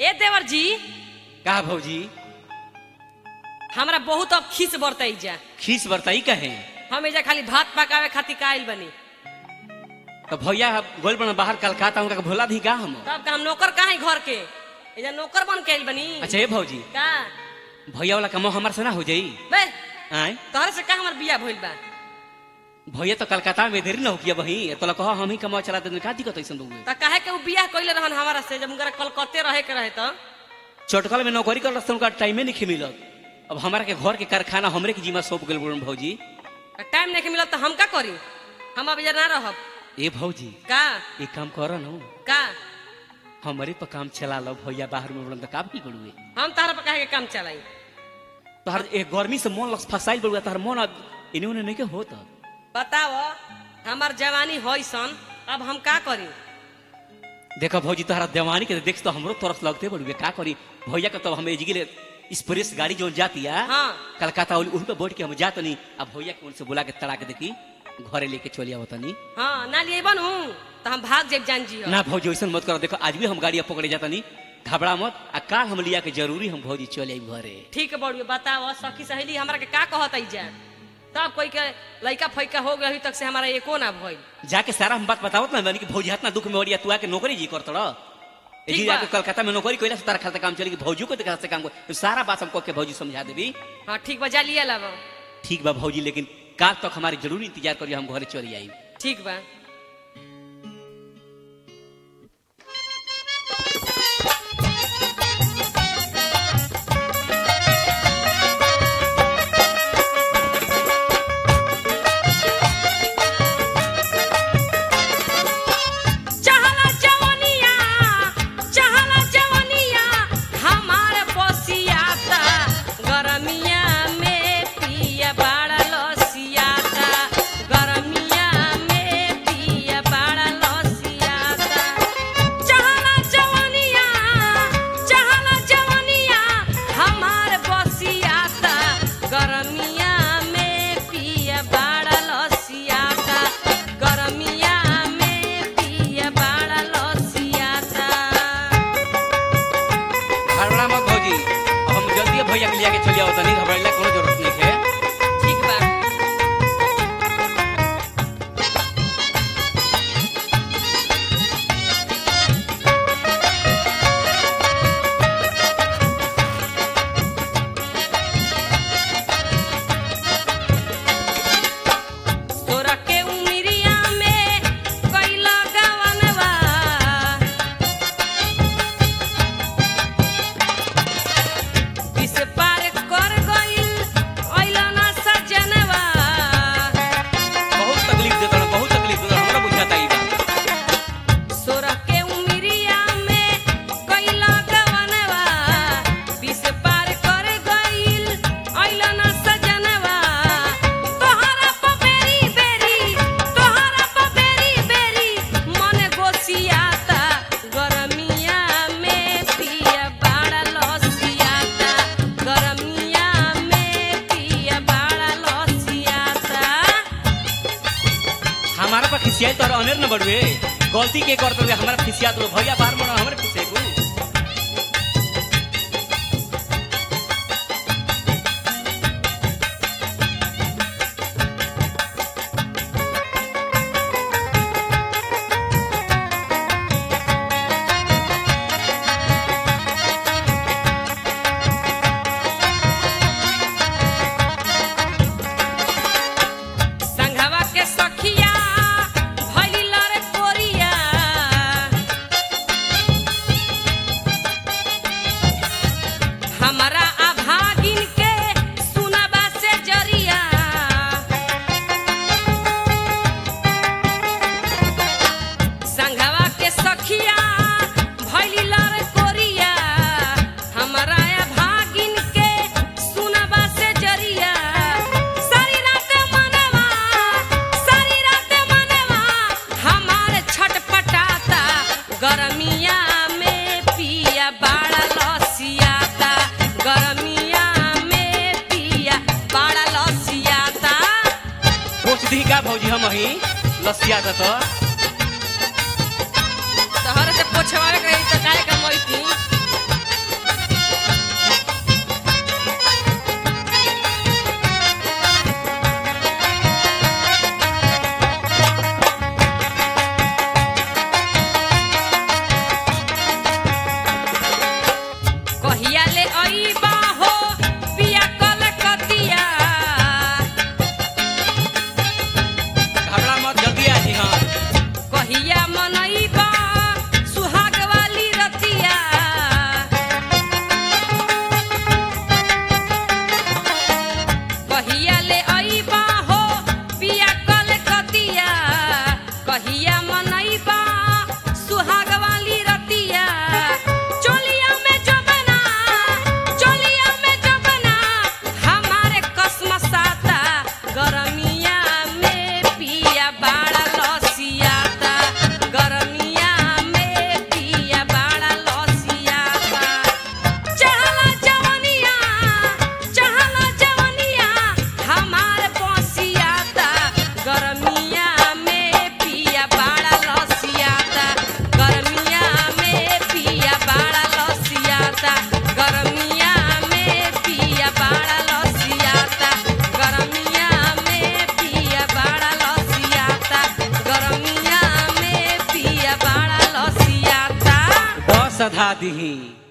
ए देवर जी का भौजी हमरा बहुत अब खीस बरतई जा खीस बरताई कहे हम एजा खाली भात पकावे खातिर काइल बनी तो भैया गोल बना बाहर कलकत्ता उनका के भोला दी का हम तब का हम नौकर कहाँ घर के एजा नौकर बन के आइल बनी अच्छा ये भौजी का भैया वाला कमो हमार से ना हो जाई बे आय तोहरे से का हमर बिया भइल बा भैया तो कलकत्ता में देरी ना हो किया वही तो ला कहो हम ही कमा चला दे का दिक्कत ऐसन बउए त काहे के उ बियाह कइले रहन हमारा से जब उनकरा कलकत्ते रहे के रहे त चटकल में नौकरी कर रस्ते उनका टाइमे नहीं मिलत अब हमारा के घर के कारखाना हमरे के जिम्मा सौंप गेल बोलन भौजी टाइम नहीं मिलत त हम का करी हम अब एजा ना रहब ए भौजी का एक काम कर न का हमारे पर काम चला लो भैया बाहर में बोलन तो का भी करुए हम तारा पर काहे के काम चलाई तोहर एक गर्मी से मन लग फसाइल बड़ुआ तोहर मन अब इन्हें उन्हें नहीं के होता बताओ हमार जवानी होई सन अब हम का करी देखो भौजी तोहरा देवानी के देख तो हमरो तरफ लगते बड़ुए का करी भैया के तो हम एजगिले स्प्रेस गाड़ी जो जाती है हाँ कलकत्ता उन पे बैठ के हम जात नहीं अब भैया के उनसे बुला के तड़ा के देखी घरे लेके चलिया होता नहीं हाँ ना लिए बनू तो हम भाग जेब जान जी ना भौजी ऐसा मत करो देखो आज भी हम गाड़ी पकड़े जाता नहीं घबरा मत आ काल हम लिया के जरूरी हम भौजी चले आई घरे ठीक बड़ुए बताओ सखी सहेली हमरा के का कहत आई जा तब कोई के लइका फैका हो गई अभी तक से हमारा एको ना भइल जाके सारा हम बात बतावत ना मैंने कि भौजी इतना दुख में हो रही तू आके नौकरी जी करत रह ठीक जी बा। जाके कलकत्ता में नौकरी कोइला से तारा खाता काम चलेगी भौजी को देखा से काम कर तो सारा बात हमको के भौजी समझा देबी हाँ ठीक बा जा लिया लब ठीक बा भौजी लेकिन काल तक हमारी जरूरी इंतजार करिए हम घरे चली आई ठीक बा चहला जवनिया चहला जवनिया हमार बसियाता गरमिया में पिया बाड़ा लसियाता गरमिया में पिया बाड़ा लसियाता चहला जवनिया चहला जवनिया हमार बसियाता गरमिया में पिया बाड़ा लसियाता गरमिया में पिया बाड़ा लसियाता हड़बड़ा मत भौजी अब हम जल्दी भैया के लिया के चलिए आवत नहीं घबराइला कोनो जरूरत नहीं है ठीक बा तोरा के उमिरिया में कैला गवनवा किस पार कर गइल अइला ना सजनवा बहुत तकलीफ देता ना बहुत तकलीफ देता हमरा बुझाता ई बात सोरा के उमिरिया में कैला गवनवा किस पार कर गइल अइला ना सजनवा तोहरा प बेरी बेरी तोहरा प बेरी बेरी मन गोसियाता गरमिया में पिया बाड़ा लसियाता गरमिया में पिया बाड़ा लसियाता हमारा पर खिसियाई तो अनेर न बढ़वे गलती के करते हुए हमारा खिसिया तो भैया बाहर मोड़ा हमारे खिसिया को संघवा के सखिया भइली लरे कोरिया हमरा अभागिन के सुनबा से जरिया संघवा के सखिया भइली लरे कोरिया हमरा अभागिन के सुनबा से जरिया सारी रात मनवा सारी रात मनवा हमार छटपटाता गरमिया में पिया बाड़ा लसियाता गरमिया में पिया बाड़ा लसियाता सोच दी का भौजी हम ही लसिया था तो तोहरे से पोछवावे के रही तो काहे का मोइती सधा दीही